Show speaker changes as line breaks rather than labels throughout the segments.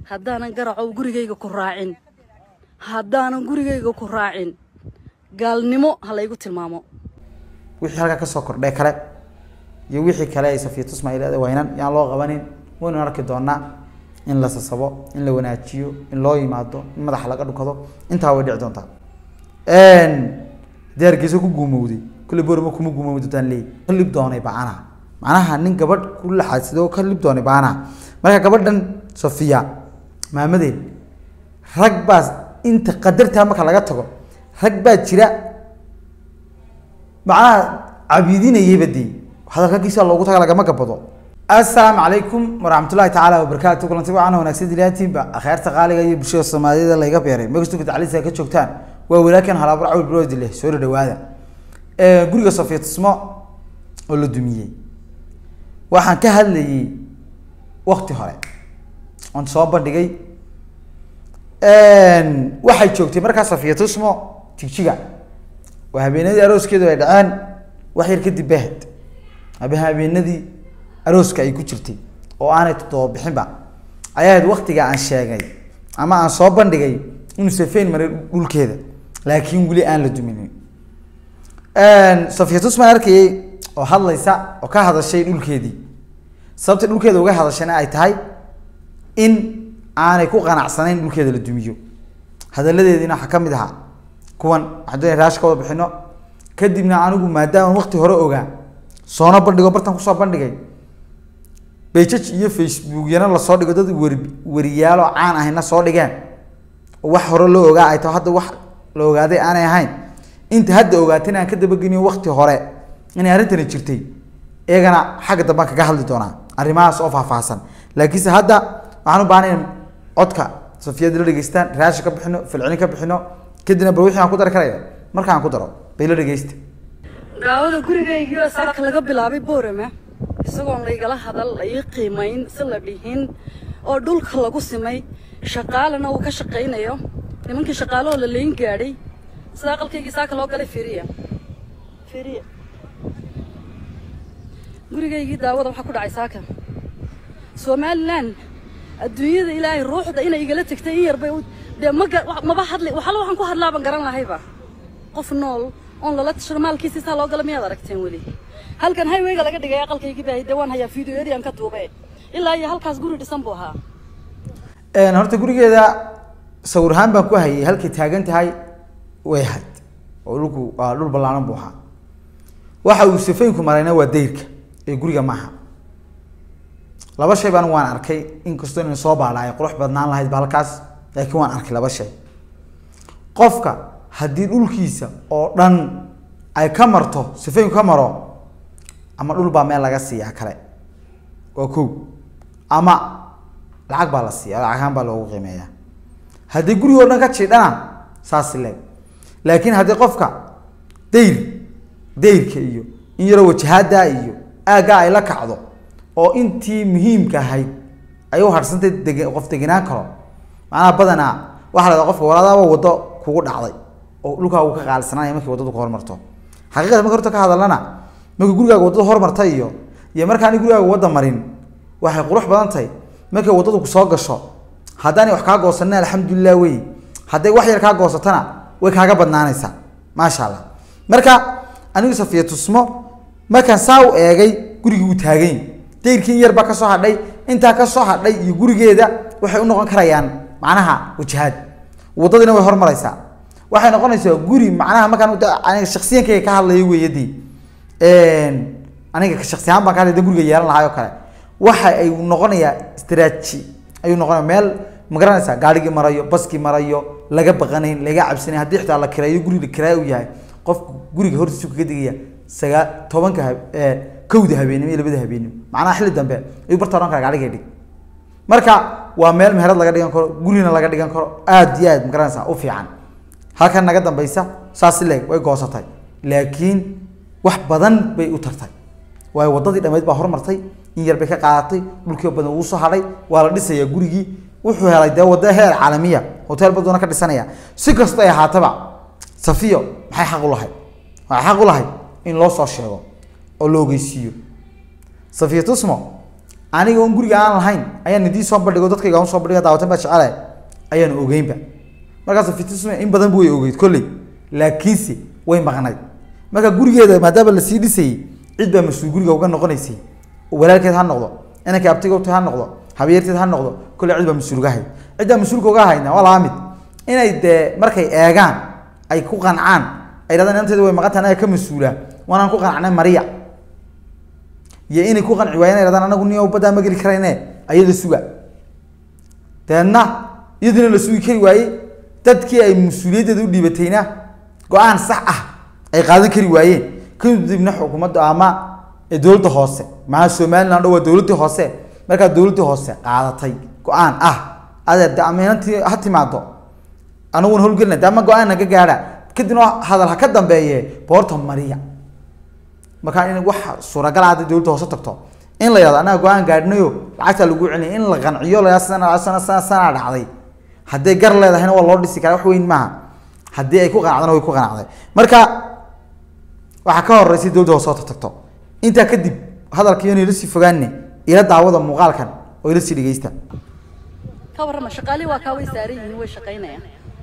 haddaanan garacow gurigayga ku raacin haddaanan gurigayga ku raacin gaalnimo ha laygu tilmaamo
wixii halkaa kasoo kordhay kale iyo wixii kale ay safiya tusma ay leedahay waynan yaan loo qabanin waynu arki doonaa in la sasabo in la wanaajiyo in loo yimaado in madaxa laga dhukado intaa way dhici doontaa haddii hargeysa ku guumowday kulle borama kuma guumowdi doontaan leey ka lib doonay bacanaha macnaha nin gabadh ku laxaadsido oo ka lib doonay bacanaha marka gabadhan safiya maamadeen rag baa inta qadartaa marka laga tago rag baa jira macnaha cabidinayayba dee hadalkagiisa loogu taga lagama gabado assalaamu calaykum waraxmatullahi tacaala wabarakaatu kulanti wacan wanaagsan dilaantiinba akheerta qaaliga iyo bulshada soomaaliyada layga beeray magastuka tacliisa ka joogtaan waa walaakan halaabur cawl broodi leh soo dhawaada guriga safiya tusmo oo la dumiyey waxaan ka hadlayay wakti hore oon soo bandhigay waxay joogtay markaa safiya tusmo jigjiga waa habeenadii arooskeedu ay dhaceen wax yar kadib bahad aba habeenadii arooska ay ku jirtay oo aanay toddoba bixinba ayaa ahayd waktiga aan sheegay ama aan soo bandhigay inuu safeyn maray dhulkeeda laakiin weli aan la duminin safiya tusmaan arkayay oo hadlaysa oo ka hadashay dhulkeedii sababta dhulkeeda uga hadashayna ay tahay in aanay ku qanacsanayn dhulkeeda la dumiyo hadaladeediina waxaa kamid ahaa kuwan waxaan doonaya raash ka wada bixino kadibna anigu maadaama wakti hore ogaa soona bandhigo bartan kusoo bandhigay bejaj iyo facebookyana lasoo dhigo dad weri weriyaaloo caan ahayna soo dhigeen oo wax hore loo ogaa ay taho hadda wax la ogaaday aanay ahayn inta hadda ogaatay in aan ka dabageniyo wakti hore inay arrintani jirtay iyagana xagga dambaan kaga hadli doonaa arrimahaas oo faahfaahsan laakiinse hadda waxaan u baahnay in codka safiyada la dhegeystaan raashi ka bixino filcilin ka bixino kadibna bal wixii aan ku dari karaya marka aan ku daro bay la dhegeysta
daawada gurigaygiioo saaka laga bilaabay boorama isagoon laygala hadal la ii qiimayn si la dhihin oo dhulka lagu simay shaqaalana uu ka shaqaynayo nimankii shaqaalahoo la layn gaadhay sida aqalkaygii saaka loo galay firiya firiya gurigaygii daawada waxaa ku dhacay saaka somalilan adduunyada ilaahay ruuxda inay igala tegtay in yarbay dee maga maba hadli waxala waxaan ku hadlaaban garan lahayba qof nool oon lala tashado maalkiisi saa loo gala miyaad aragteen weli halkan highwayga laga dhigay aqalkaygii baa dee waan hayaa video erian ka duube ilaa iyo halkaas guri dhisan buu ahaa
horta gurigeeda sawir ahaan baan ku hayay halkay taagan tahay way ahayd oo dhulku waa dhul ballaaran buu ahaa waxa uu safeynku marayna waa dayrka ee guriga maaha laba shay baan waan arkay inkastoo ina soo baadha ay qurux badnaan lahayd ba halkaas laakiin waan arkay laba shay qofka haddii dhulkiisa oo dhan ay ka marto sifeynku ka maro ama dhul baa meel laga siiyaa kale waa kow ama lacag baa la siiya lacagahaan baa loogu qiimeeya haddii guriga o dhan ka jiidhana saas leeg laakiin haddii qofka dayr dayrka iyo in yaroo wajahaada iyo aaggaa ay la kacdo oo intii muhiimka ahayd ay u harsantay deg qof degenaan karo macnaha badanaa waxaa lahada qofka walaadaaba waddo kugu dhacday oo dhulkaa uu ka qaalisananaya markii waddadu ka hormarto xaqiiqada marka horta ka hadalana markii gurigaaga waddada hormarta iyo iyo markaani gurigaaga wadda marin waxay qurux badan tahay markay waddadu kusoo gasho haddaanay wax kaa goosanina alxamdulilah wey hadday wax yar kaa goosatana way kaaga badnaanaysaa maasha allah marka anigu safiya tusmo markaan saa u eegay gurigii uu taagayn dayrkii in yarbaa kasoo hadhay intaa kasoo hadhay iyo gurigeeda waxay u noqon karayaan macnaha wajahaad waddadiina way hormaraysaa waxay noqonaysaa guri macnaha markaan aniga shaksiyankayga ka hadlayo weeyadii aniga shaksi ahaan baan ka hadlay guriga yeelan lahay oo kale waxa ay noqonayaa straaji ayuu noqonaya meel magaranaysaa gaarigii marayo baskii marayo laga baqanayn laga cabsanayn haddii xitaa la kireeyo guriga kiraayo u yahay qofku guriga hortiisu kaga digaya sagaa tobanka kowda habeenimo iyo labada habeenimo macnaha xilli dambe ayuu barta ohan kara gaariga dhig marka waa meel meherad laga dhigan karo gurina laga dhigan karo aad iyo aad magaranaysaa u fiican halkan naga dambeysa saas leeg way goosatay laakiin wax badan bay u tartay waayo waddadii dhammeyd baa hormartay in yar bay ka qaadatay dhulkii badan uu soo hadhay waa la dhisayaa gurigii wuxuu helay dee wadda heer caalamiya hotel baduuna ka dhisanaya si kasta ay ahaataba safiyo maxay xaq u lahayd waxay xaq u lahayd in loo soo sheego oo la ogeysiiyo safiya tusmo aniga oon guriga aan lahayn ayaan idii soo bandhigo dadkayga aan soo bandhiga daawatan baa jecelahay ayaan ogeynba markaas fitisme in badan bu way ogeyd kolley laakiinse way maqnayd marka gurigeeda maadaama lasii dhisayay cid baa mas-uul guriga uga noqonaysay walaalkeed ha noqdo inanka abtigowta ha noqdo habeerteed ha noqdo kolley cid baa mas-uul uga hayd ciddaa mas-uulka uga hayna waa laba mid inay dee markay eegaan ay ku qancaan ay dhahdaan inanteeda way maqan tahay anaga ka mas-uula waanaan ku qancnay mariya iyo inay ku qanci waayeen ay dhahdaan anagu niyo baddaa ma geli karayne ayada suga deedna iyaduna la sugi kari waaye dadkii ay mas-uuliyaddeeda u dhiibatayna go-aan sax ah ay qaadan kari waayeen kadibna xukuumadda ama dowladda hoose maaa somaliland waa dowladdii hoose markaa dowladdii hoose qaadatay go-aan ah adeer de ama inantii ha timaado anaguna howlgelina de ama go-aan naga gaadha kadibna hadal ha ka dambeeye boorta mariya markaa in wax suuragal ah hadday dowladda hoose tagto in la yihahdo anaga go-aan gaadhinayo lacagtaa lagu celinaya in la qanciyo la sana sana sana sanaa dhacday hadday gar leedahayna waa loo dhisi karaa wax weyn maaha haddii ay ku qanacdana way ku qanacday marka waxaa ka horeysay dowladda hoose oo tagto intaa kadib hadalkiiyon ila sii fogaane ila daawada muuqaalkan oo ila sii dhegeysta
ka warrama shaqaalihii waa kaa way saaran yihiin way shaqaynayaan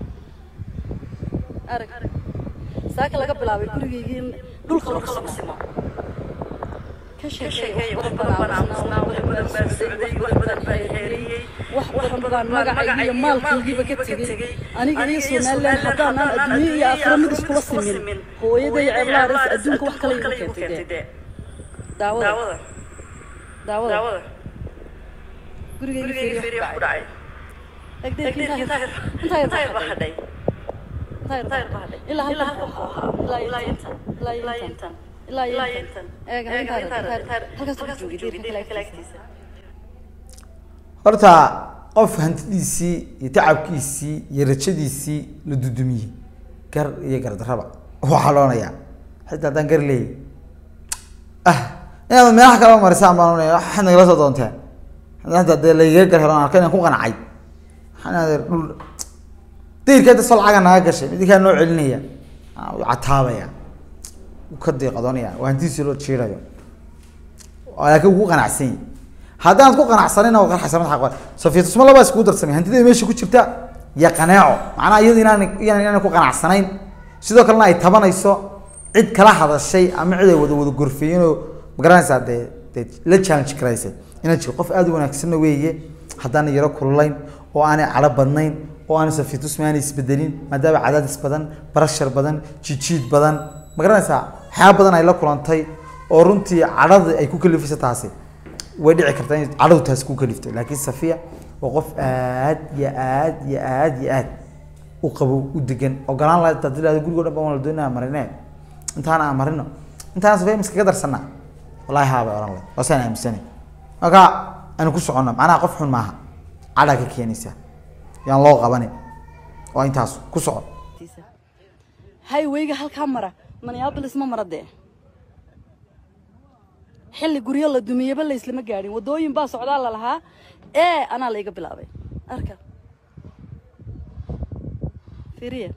arag saaka laga bilaabay gurigaygii in dhulka lagu samaysimo ka sheekeey wax badan baan aamusnaa wax badan baan socday wax badan baan xeeriyey wax badan baan magacaygi iyo maalkaygiiba ka tegey aniga iyo somaliland haddaanaan adduunye iyo aakhiro mid iskula simin hooyaday ceeblaha res adduunka wax kale igu keentay dee daawada daawada gurigayga fiiriyo wax ku dhacay egdeerkii intaa yar baa hadhay ilaa halkan ilaa intan ilaa intan ilaa intan eega halkaas ku joogay deerka kale agtiisa
horta qof hantidiisii iyo tacabkiisii iyo rajadiisii la dudumiyey gar iyo gardaraba waxaa loonayaa xitaa haddaan gar leeyay ah inaad meelaha kaleba marisaan baan oonaya waxaad nagala soo doonteen hadda dee lagaga gar helo aan arka inaan ku qancay waxaan adeer dhul dayrka hadda soo lacaga naga gashay midinkaa noo celinaya wuu cataabaya wuu ka deeqadoonaya waa hantidiisii loo jiirayo laakiin wuu ku qanacsan yahay haddaanad ku qanacsanina waa qarxaysamad xaq safiitusma labaa iskugu darsamay hantida meesha ku jirta iyo qaneeco macnaha iyadu inaan inaan inaan ku qanacsanayn sidoo kalena ay tabanayso cid kala hadashay ama cid ay wada wada gorfeeyeen oo magaranaysaa dee dee la challenge garaysay inaan jiro qof aada u wanaagsanna weeye haddaana yaro kululayn oo aanay cadho badnayn oo aanay safiitusma aanay isbedelin maadaama cadaadis badan barashar badan jijiid badan magaranaysaa waxyaaba badan ay la kulantay oo runtii cadhada ay ku kalifaysa taasi way dhici kartaa in cadhadu taasi ku kaliftay laakiin safiya waa qof aad iyo aad iyo aad iyo aad u qabo u degan ogolaan lahayd hadii lahado gurigo dhan baan wala doonaa marine intaana aan marino intaana safiya miskaga darsanaa wallahi haa bay ohan lahayd waa saan aaminsanay marka aanu ku soconna macnaha qof xun maaha cadhaa ka keenaysa yaan loo qabanin waa intaas ku soco
highwayga halkaa mara minneapolis ma mara dee xilli guryo la dumiyaba layslama gaadhin waddooyin baa socdaa la lahaa ee anaa layga bilaabay arka fiiriya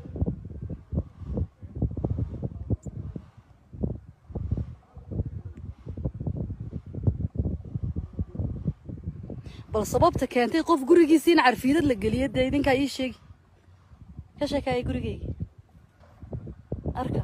bal sababta keentay qof gurigiisii in carfiidad la geliyo dee idinkaa ii sheegi ka sheekaaya gurigayga arka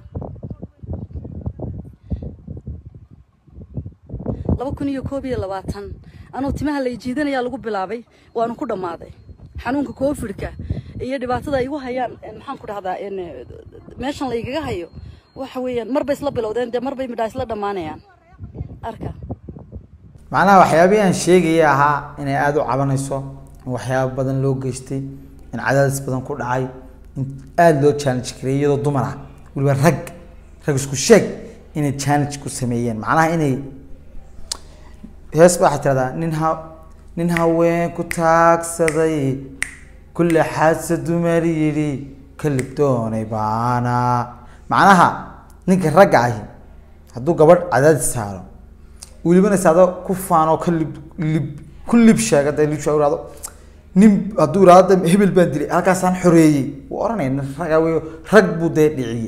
laba kun iyo koob iyo labaatan anuu timaha lay jiidanayaa lagu bilaabay waanu ku dhammaaday xanuunka covidka iyo dhibaatada ay igu hayaan maxaan ku dhahdaa meeshan laygaga hayo waxa weeyaan marbay isla bilowdeen dee marbay midhaa isla dhammaanayaan arka
macnaha waxyaabihii aan sheegaya ahaa inay aada u cabanayso in waxyaaba badan loo geystay in cadaadis badan ku dhacay in aada loo challenge kariyay iyadoo dumar ah weliba rag rag isku sheeg inay challenge ku sameeyeen macnaha inay hees ba waxay tiradaa nin ha nin haween ku taagsaday kulle xaadsa dumar yidhi kalib doonay baana macnaha ninka ragga ahi hadduu gabadh cadaadis saaro welibana isaado ku faanoo ka lib lib ku lib sheega dee lib sheeg irahdo nin hadduu irahdo de hebel baan dilay halkaasaan xoreeyey wuu oranaya nin ragaa wey rag buu dee dhiciyey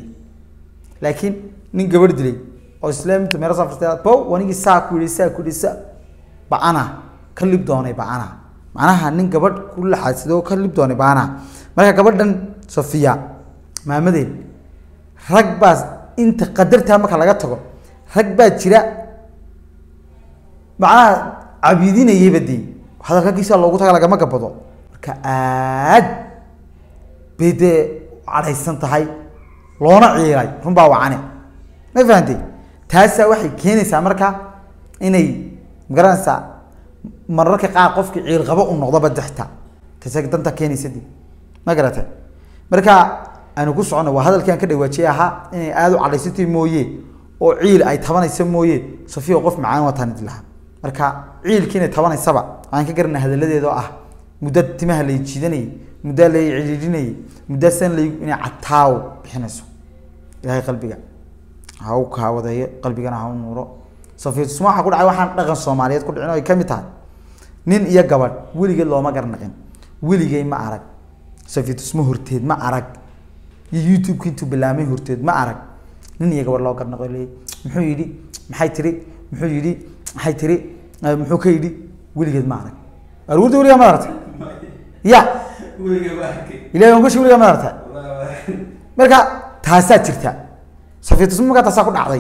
laakiin nin gabadh dilay oo islaaminta meelo safrtay bow wanigii saa ku yidhi saa ku yidhi saa bacana ka lib doonay bacana macnaha nin gabadh ku laxaadsidoo ka lib doonay bacana marka gabadhan sofiya maamadeed rag baa inta qadartaa marka laga tago rag baa jira macnaha cabidinayaba dee hadalkagiisa loogu taga lagama gabado marka aad bay dee cadhaysan tahay loona ciilay runbaa wacane ma fahantay taasaa waxay keenaysaa marka inay magaranaysaa mararka qaar qofki ciil qabo u noqdoba dexta taasa danta keenaysa de ma garatay marka aanu ku socono waa hadalkii aan ka dhawaajiyay ahaa inay aada u cadhaysatay mooye oo ciil ay tabanaysa mooye safiya qof macaan wataan idi lahaa marka ciilkii inay tabanaysaba aan ka garanay hadaladeeda oo ah muddo timaha lay jiidanayay muddo lay cidhiidhinayay muddo san lay inay cataaw bixinayso ilahay qalbiga ha u kaawadeeyo qalbigana ha u nuuro safiitusma waxaa ku dhacay waxaan dhaqan soomaaliyeed ku dhicin oo ay ka mid tahay nin iyo gabadh weligeed looma garnaqin weligay ma arag safiitusma horteed ma arag iyo youtube-ka intuu bilaamay horteed ma arag nin iyo gabadh loo garnaqo leeyay muxuu yidhi maxay tiri muxuu yidhi maxay tiri muxuu ka yidhi weligeed ma arag aruurta weligaa ma aragtay ya ilahi waan kushi weligaa ma aragtay marka taasaa jirta safiitusma markaa taasaa ku dhacday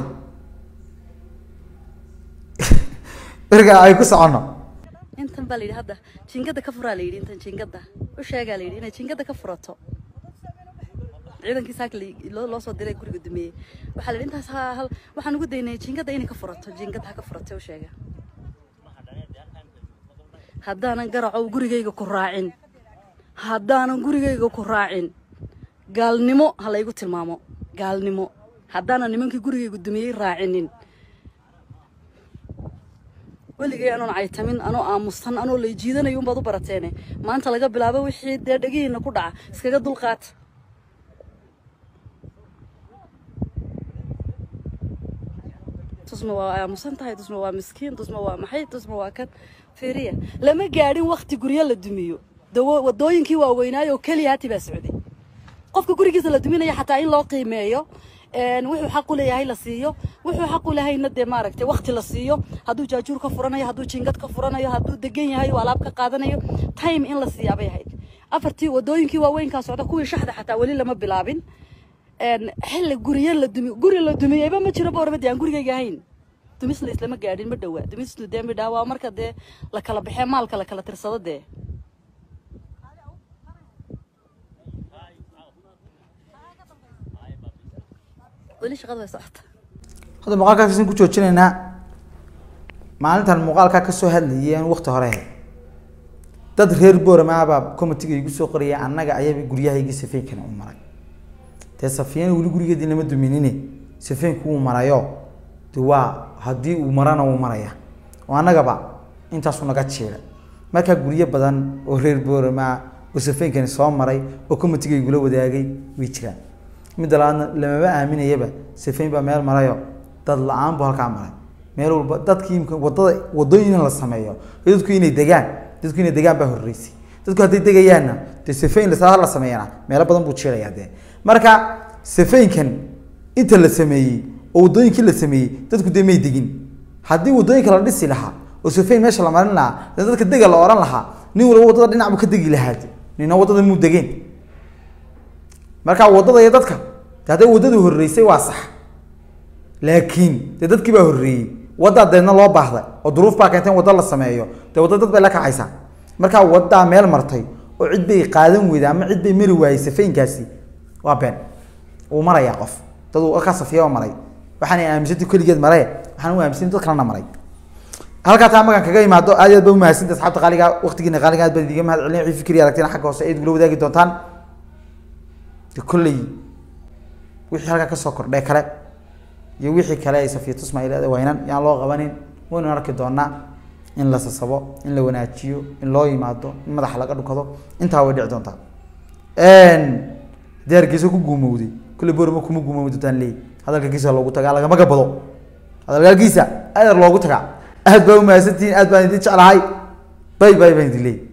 marka ay ku socono
intan baa la yidhi hadda jiingada ka furaa la yidhi intan jiingada u sheegaa la yidhi inay jiingada ka furato ciidankii saaka la- loo loo soo diray guriga dumeeyey waxaa la yidhi intaas ha hal waxaan ugu daynay jiingada inay ka furato jiingada ha ka furatay u sheega haddaanan garacow gurigayga ku raacin haddaanan gurigayga ku raacin gaalnimo ha laygu tilmaamo gaalnimo haddaanan nimankii gurigayga dumiyey raacinin weligay anoon caytamin anoo aamusan anoo lay jiidanayo unbaad u barateene maanta laga bilaabo wixii dee dhegihiina ku dhaca iskaga dulqaata tusma waa aamusan tahay tusma waa miskiin tusma waa maxay tusma waa kan fiiriya lama gaadhin wakti guryo la dumiyo dawo wadooyinkii waaweynaayo oo keliya hati baa socday qofka gurigiisa la duminaya xataa in loo qiimeeyo een, wuxuu xaq u leeyahay la siiyo wuxuu xaq u lehayna dee maaragtay wakti la siiyo hadduu jaajuur ka furanayo hadduu jingad ka furanayo hadduu degan yahay oo alaab ka qaadanayo time in la siiyaa bay ahayd afartii wadooyinkii waaweynkaa socda kuwii shaxda xataa weli lama bilaabin een, xilli guryo la dumi guri la dumiyeyba ma jiro boormadi aan gurigayga ahayn dumisna islama gaadhin ma dhowaa dumisnu dee midhaa waa marka dee la kala baxee maalka la kala tirsado dee weli shaqada way socota
hadda muuqaalkaasn ku joojinaynaa maalintan muuqaalkaa kasoo hadlayay aan wakti hore ahayd dad reer booramaabaa comitiga igu soo qoraya annaga ayaba guryahaygi safeynkana u maray dee safiyana weli gurigeedii lama duminine safeynku wuu marayo de waa haddii uu marana wuu maraya oo annagaba intaasu naga jiiray markaa guryo badan oo reer booramaa oo safeynkani soo maray oo comitiga igula wadaagay way jiraan midda labaadna lamaba aaminayaba safeyn baa meel marayo dad la-aan buu halkaa maray meel walba dadkii imka wadada wadooyin in la sameeyo iyo dadku inay degaan dadku inay degaan baa horreysay dadku hadday degayaanna dee safeyn lasaa la sameeyana meelo badan buu jiirayaa dee marka safeynkan inta la sameeyey oo wadooyinkii la sameeyey dadku dee may degin haddii wadooyinka la dhisi lahaa oo safeyn meesha la marin lahaa dee dadka dega la oran lahaa nin walba wadada dhinac buu ka degi lahaa de nina wadada muu degeen marka wadada iyo dadka de hadday waddadu horreysay waa sax laakiin dee dadkii baa horreeyey waddaa deedna loo baahday oo duruuf baa keentay in wadda la sameeyo dee wadda dad bay la kacaysaa markaa waddaa meel martay oo cid bay qaadan weyday ama cid bay mari waayey safeynkaasi waa been wuu marayaa qof dad uu ka safiya oo maray waxaanay aaminsantay keligeed maree waxaan u aaminsan dad kalena maray halkaa taa magan kaga imaado aad iyo aad ba umahadsanti asxaabta qaaliga waqtigiina qaaliga aad baan idiga mahad celin wixii fikri aragtina xagga hoose ayd gula wadaagi doontaan de kolley wixii halkaa kasoo kordhay kale iyo wixii kale ay safiya tusma ay leedahay waynan yaan loo qabanin waynu arki doonaa in la sasabo in la wanaajiyo in loo yimaado in madaxa laga dhukado intaa way dhici doontaa haddii hargeysa ku guumowday kolley borama kuma guumoomi doontaan leey hadalkagiisa loogu tagaa lagama gabado hadalkagiisa aadar loogu tagaa aad baa umahadsantihiin aad baan idin jeclahay bay bay baan idin leey